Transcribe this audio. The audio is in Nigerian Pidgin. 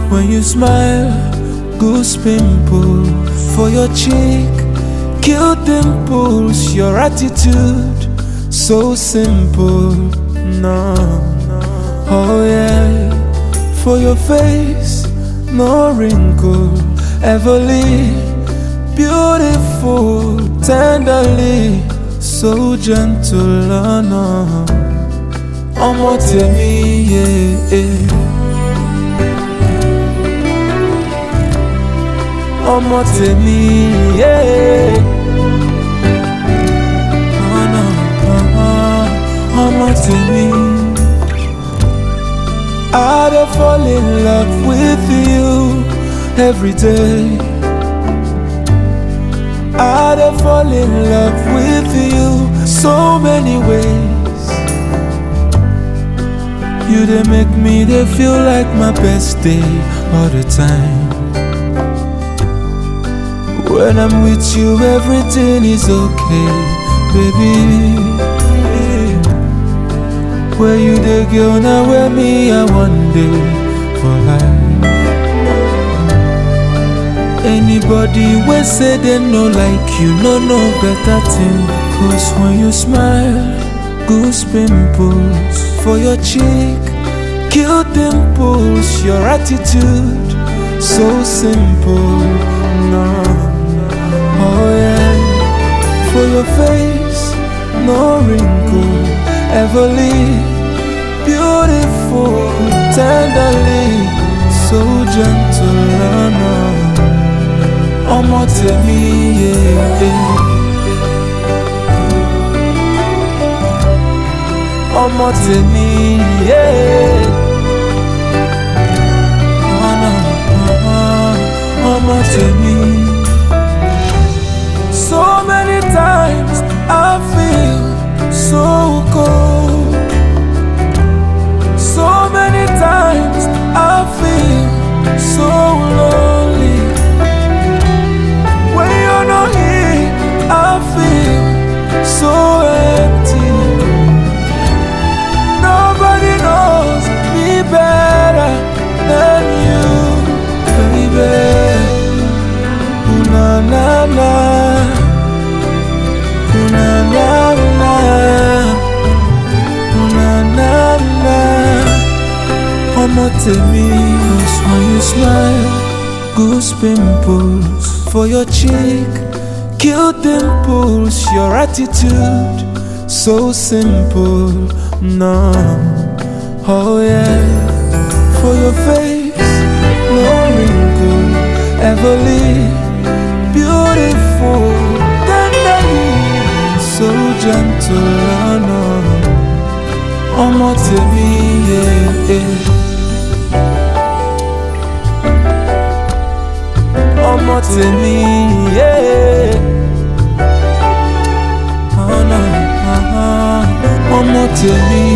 When you smile, goose pimple for your cheek, cute dimples, your attitude so simple. No, oh yeah, for your face, no wrinkle, everly beautiful, tenderly, so gentle. Oh no, ọmọ tèmi, yeah. yeah. ọmọ tèmi yé. ọ̀nà ọmọ tèmi. I dey fall in love with you every day. I dey fall in love with you so many ways. You dey make me dey feel like my best day all the time. When I'm with you, everything is okay, baby. Where you the girl now, where me, I one day for life. Anybody we say they no like you, no no better thing. Cause when you smile, goose pimples for your cheek, cute dimples, your attitude so simple. No. Oh yeah, for your face, no wrinkle, everly beautiful, tenderly, so gentle. Oh no, ọmọ tèmi, yeah, yeah. ọmọ tèmi, yeah. Oh no, ọmọ tèmi. So many times I feel so cold. So many times I feel so lonely. When you're not here, I feel so empty. Nobody knows me better than you, baby. Ooh, na na na. Ooh, na na na. Ooh, na na na. Ọmọ tèmi, cause when you smile, goose pimples for your cheek, cute dimples, your attitude so simple. No, oh yeah, for your face, no wrinkle, everly beautiful, tenderly, so gentle. Oh no, ọmọ tèmi, yeah, yeah. ọmọ tèmi, yeah. Oh no, uh-huh. ọmọ tèmi,